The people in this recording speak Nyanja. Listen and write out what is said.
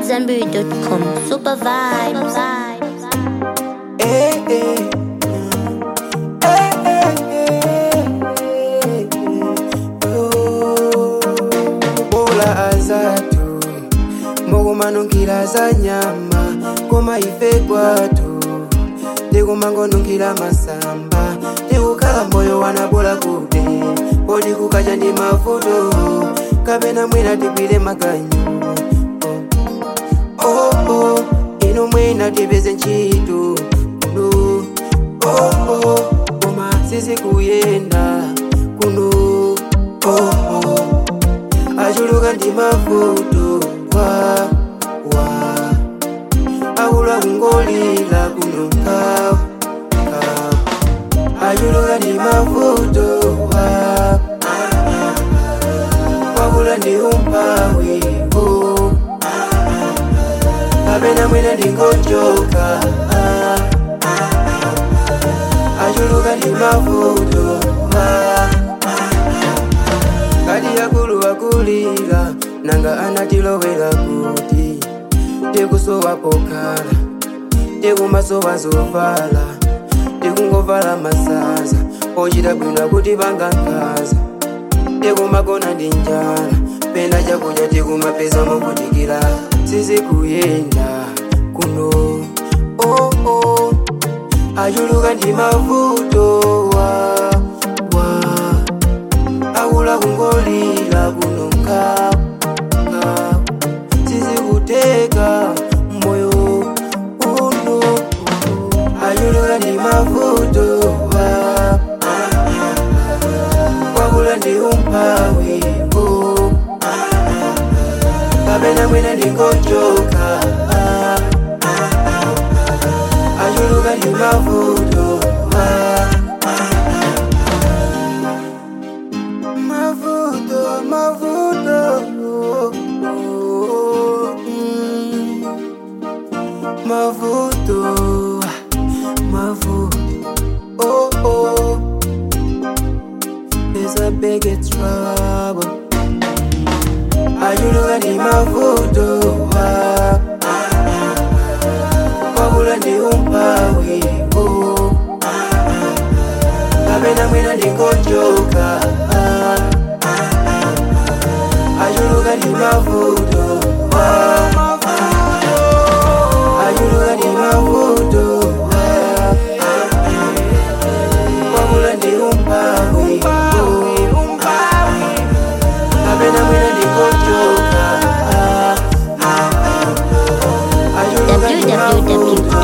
AmadZanbury.com. Super vibes. Eh, eh. Eh, eh, eh. Oh. Bola azatu mukumanukira za nyama koma ife kwatu tikumangonukira masamba tikukhala moyo wanabola kuti podi kukacha ndi mavuto kapena mwina tigwire makanyu oh, oh, ino mwina tipeze ntchito kuno oh, oh, koma sizikuyenda kuno oh, oh. achuluka ndi mavuto wa wa akula kungolira kuno kawu kawu achuluka ndi mavuto wa wakula ndi umpawi oh kapena mwina ndingojoka ah, achuluka ndi mavuto ah, kadi yakulu akulira nanga anatilowera kuti tikusowa pokhala tikumasowa zovala tikungovala masaza ochita bwino kuti pangankhaza tikumagona ndi njala pena chakudya tikumapeza mokutikira sizikuyenda kuno oh, oh. achuluka ndi mavuto wa, wa. akula kungolira kuno nkhawu nkhawu sizikuteka moyo uno achuluka ndi mavuto wa wakula ndi umpawi oh. kapena mwina ndingojoka ah, achuluka ndi mavuto ah, mavuto mavuto oh, oh, mm. mavuto mavuto oh, oh. There's a big trouble achuluka ndi mavuto wa wakula ndi umpawi oh. kapena mwina ndingojoka ah, achuluka ndi mavuto wa achuluka ndi mavuto wa wakula ndi umpawi oh. kapena mwina ndingojoka ah, achuluka ndi mavuto